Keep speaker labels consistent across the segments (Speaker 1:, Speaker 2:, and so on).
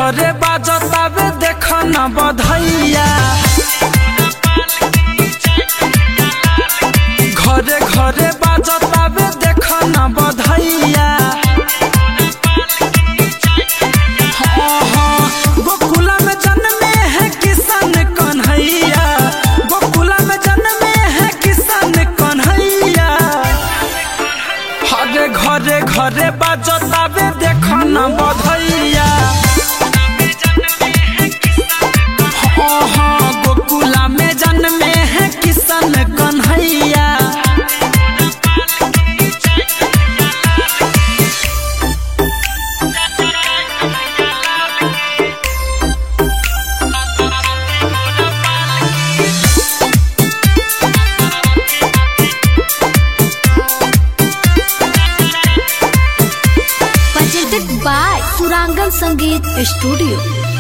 Speaker 1: घरे बाजतावे देख न बधैया घरे घरे बाजतावे देख न बधैया हाँ, हाँ, गोकुला में जन्मे है किसान कन्हैया गोकुला में जन्मे है किसान कन्हैया हरे घरे घरे बाजतावे देख न बधैया हाँ, हाँ, गोकुला में जन्मे है किसान Kanhaiya
Speaker 2: presented by Surangan Sangeet Studio.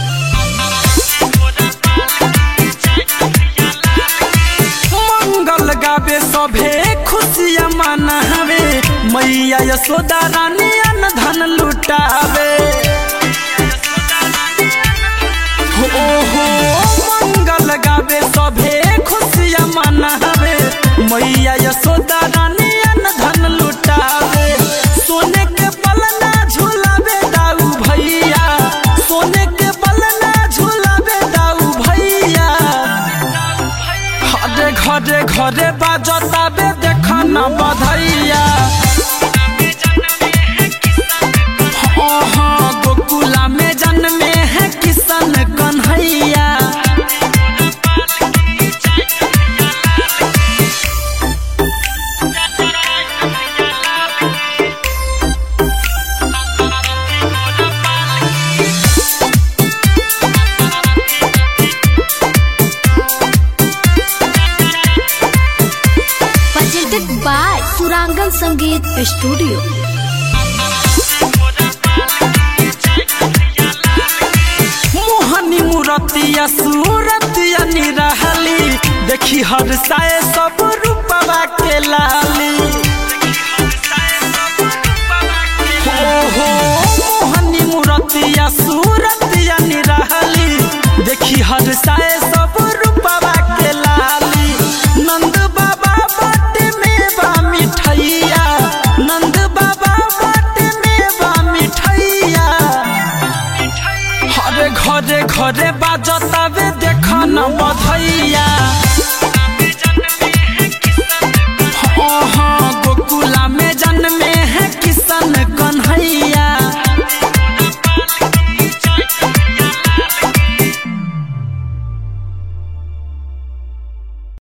Speaker 1: मंगल गावे सभे खुशिया मनावे मैया यशोदा रानी अन धन लुटावे हो हो मंगल गावे सभे खुशिया मनावे मैया यशोदा रानी अन धन लुटावे सोने के पलना झूलावे दाऊ भैया सोने के पलना झूलावे दाऊ भैया घरे घरे घरे बाजताबे देख न बधैया हाँ हाँ गोकुला में जन्मे है Kishan Kanhaiya
Speaker 2: Presented by Surangan Sangeet Studio.
Speaker 1: मोहनी मूरतिया सूरतिया निरहली देखी हर साए सब रूपवा के लाली हो हो मोहनी मूरतिया सूरतिया निरहली देखी हर साए सब रूपवा के लाली नंद बाबा बट में बा मिठैया नंद बाबा बट में बा मिठैया हरे घरे घरे बाजतावे देख न बधैया हाँ हाँ